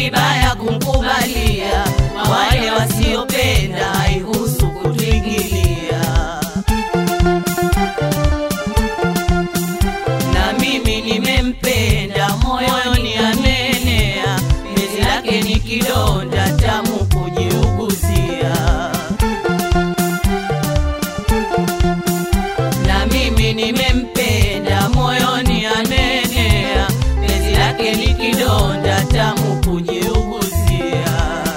vibaya kumkubalia, kwa wale wasiopenda haihusu kutuingilia. Na mimi nimempenda, moyoni amenea, penzi lake ni kidonda tamu kujiuguzia. na mimi nimempenda, moyoni amenea, penzi lake ni kidonda tamu kujiuguzia.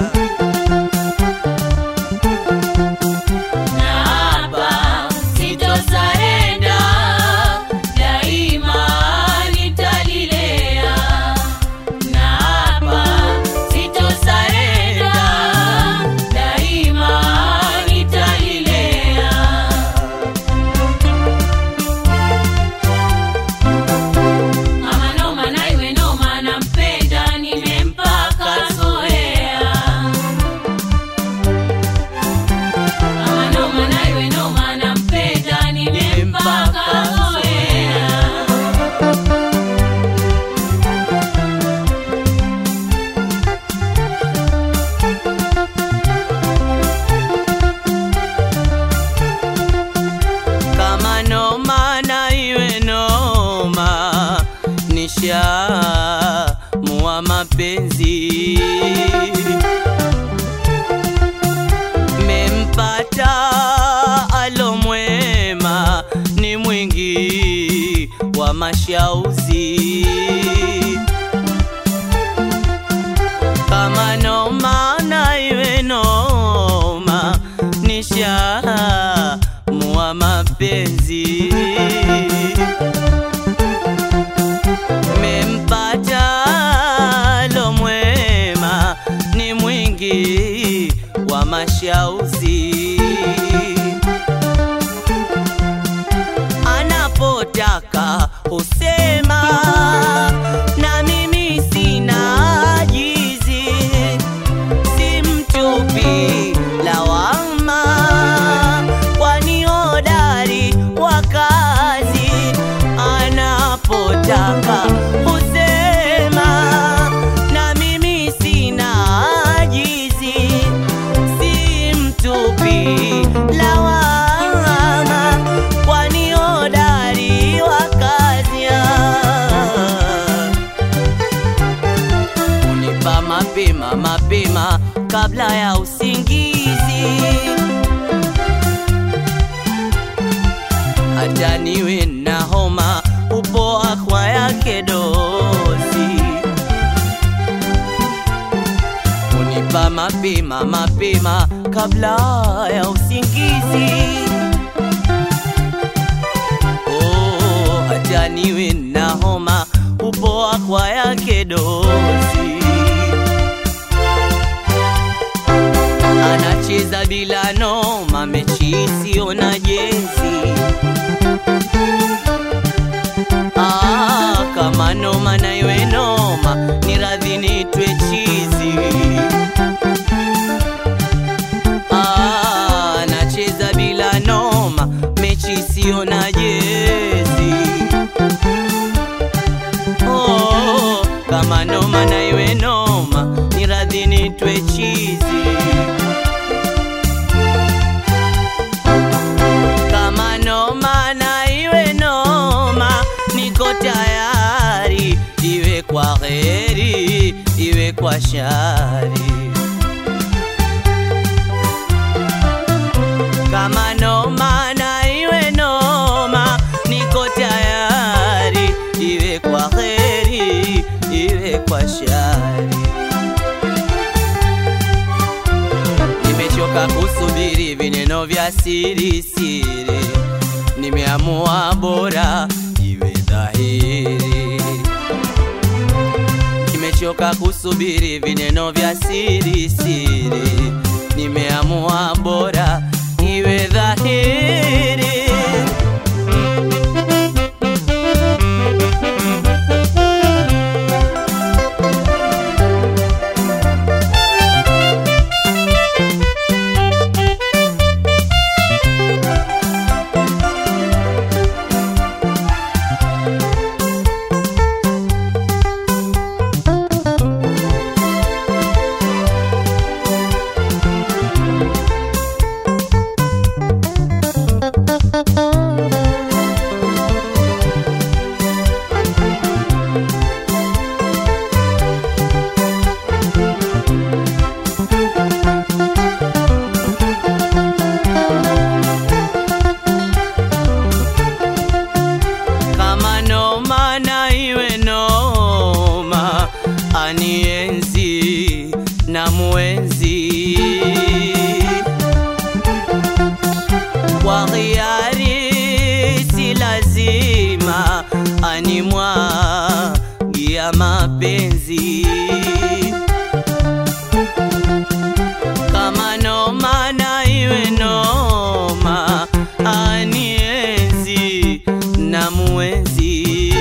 Na hapa sitosarenda, daima nitalilea. Na hapa sitosarenda, daima nitalilea. Ama noma na iwe noma, nampenda nimempaka zoea. Ama noma na iwe noma, nampenda nimempaka zoea. kama noma na iwe noma, nisha mua mapenzi mempata alomwema, ni mwingi wa mashauzi kama noma na iwe noma, nisha mua mapenzi mempata lomwema, ni mwingi wa mashauzi anapotaka husema na mimi sina ajizi si mtupi lawama, kwani hodari wa kazi anapotaka husema, na mimi sina ajizi, si mtupi lawama, kwani hodari wa kazi unipa mapema mapema kabla ya usingizi, hata niwe na homa upoa kwa yake dozi. Unipa mapema mapema kabla ya usingizi oh, hata niwe na homa upoa kwa yake dozi. Anacheza bila noma, mechi isiyo na jezi. Ah, kama noma na iwe noma, ni radhi nitwe chizi. Ah, anacheza bila noma, mechi isiyo na jezi. Oh, kama noma na iwe noma, ni radhi nitwe chizi. Kama noma na iwe noma, niko tayari, iwe kwa heri, iwe kwa shari. Kama noma na iwe noma, niko tayari, iwe kwa heri, iwe kwa shari. Nimechoka kusubiri vineno vya siri siri, nimeamua bora iwe dhahiri. Nimechoka kusubiri vineno vya siri siri, nimeamua bora iwe dhahiri. animwagia mapenzi kama noma na iwe noma anienzi na muenzi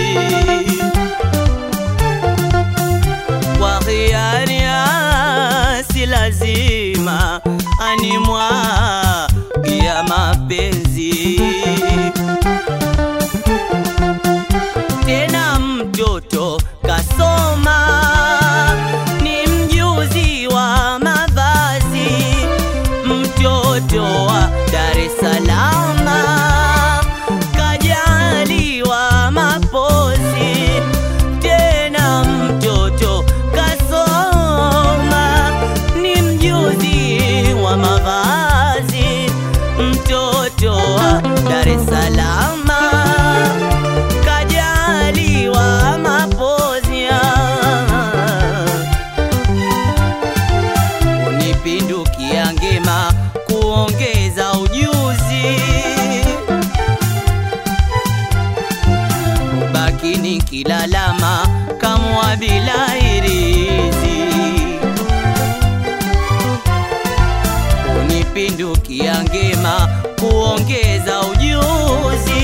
kwa hiari si lazima animwagia mapenzi tena mtoto kasoma ni mjuzi wa mavazi mtoto wa Dar es Salaam kajaliwa mapozi tena mtoto kasoma ni mjuzi wa mavazi mtoto wa Dar es Salaam kajaliwa mapozi unipindukia ngema kuongeza ujuzi ubaki nikilalama kamwa bila irizi unipindukia ngema kuongeza ujuzi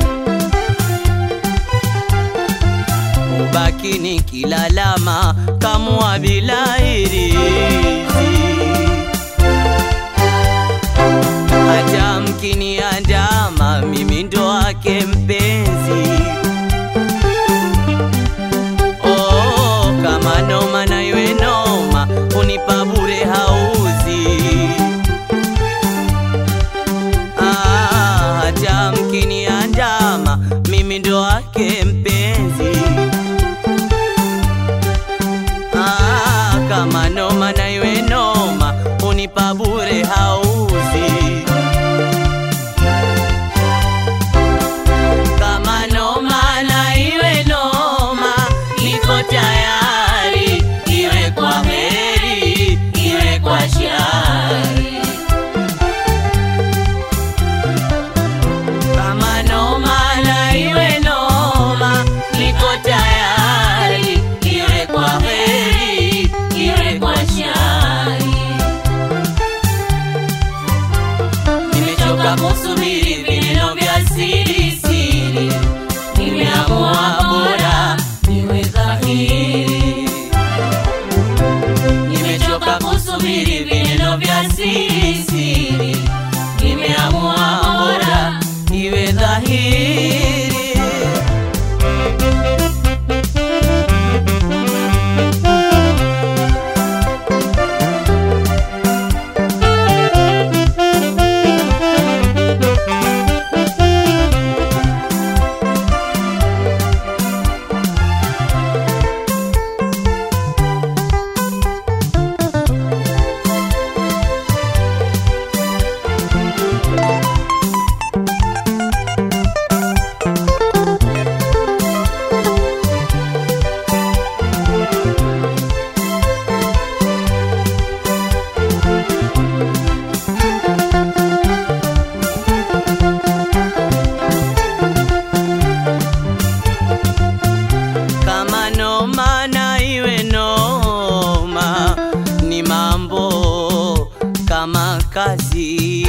ubaki nikilalama kamwa bila irizi hata mkiniandama mimi ndo wake mpenzi oh, kama noma na iwe noma unipa bure hauzi ah, hata mkiniandama mimi ndo wake mpenzi ah, kama noma na iwe noma unipa bure hauzi kama noma na iwe noma niko tayari iwe kwa heri iwe kwa shari kama noma na iwe noma niko tayari iwe kwa heri iwe kwa shari nimechoka kusubiri vineno vya siri siri nimeamua bora niwe dhahiri nimechoka kusubiri vineno vya siri siri nimeamua bora iwe dhahiri kama noma na iwe noma ni mambo kama kazi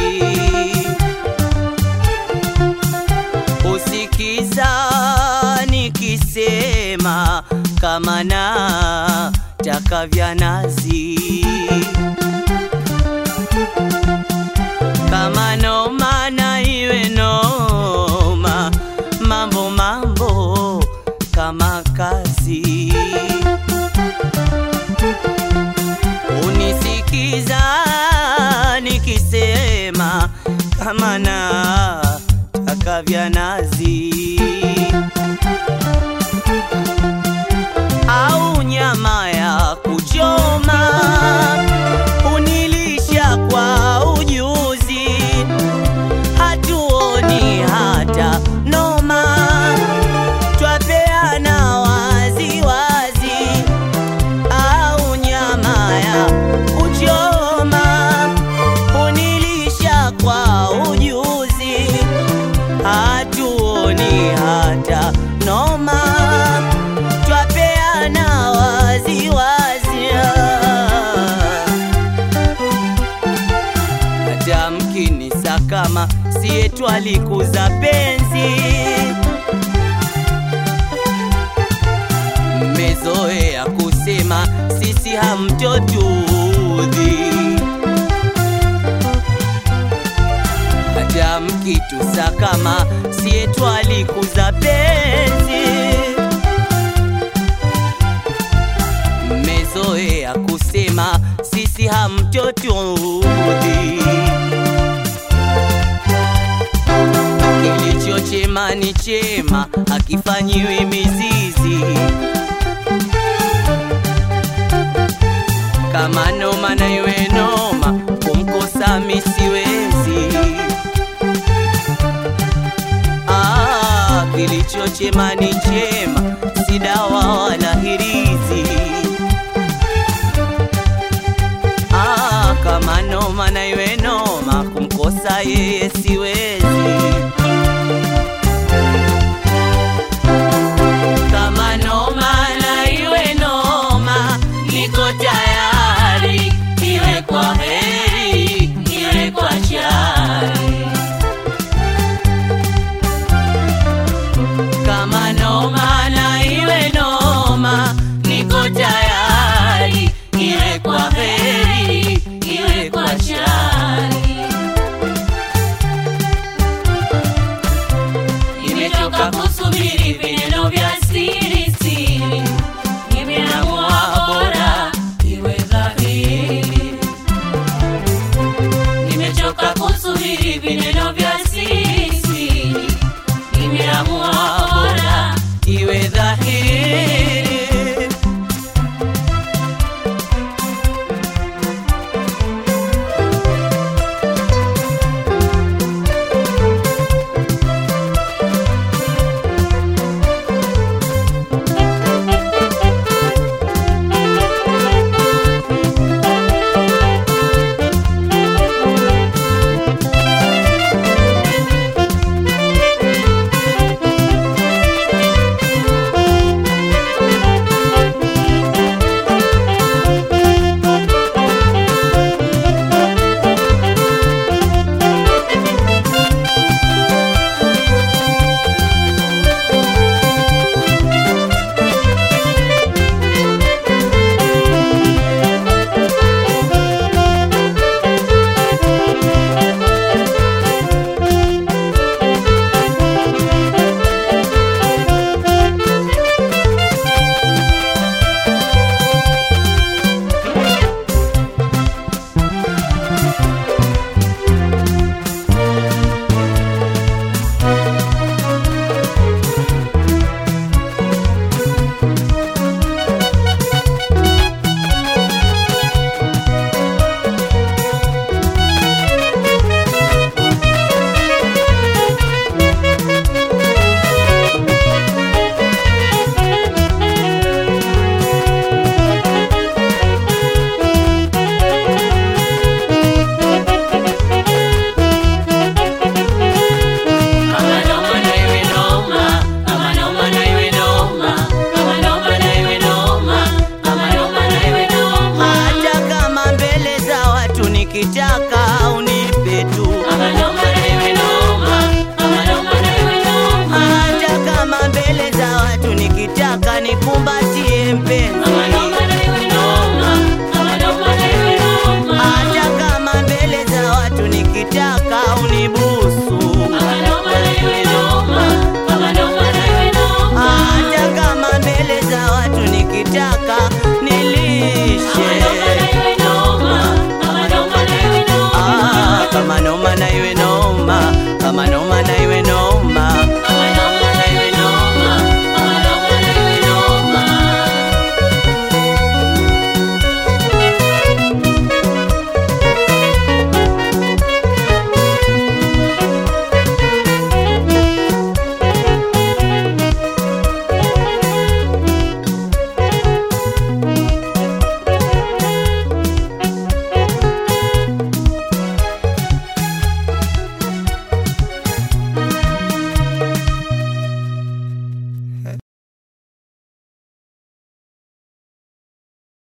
usikiza nikisema kama na taka vya nazi kama noma na iwe noma mambo mambo kama kazi unisikiza nikisema kama na taka vya nazi au nyama ya kuchoma unilisha kwa ujuzi hatuoni hata noma twapeana wazi wazi au nyama ya kuchoma unilisha kwa ujuzi hatuoni hata noma twalikuza penzi mmezoea kusema sisi hamtotudhi hata mkitusa kama siye twalikuza penzi mmezoea kusema sisi hamtotudhi kilicho chema ni chema hakifanyiwi mizizi kama noma na iwe noma kumkosa misiwezi ah, kilicho chema ni chema si dawa wala hirizi ah, kama noma na iwe noma kumkosa yeye siwezi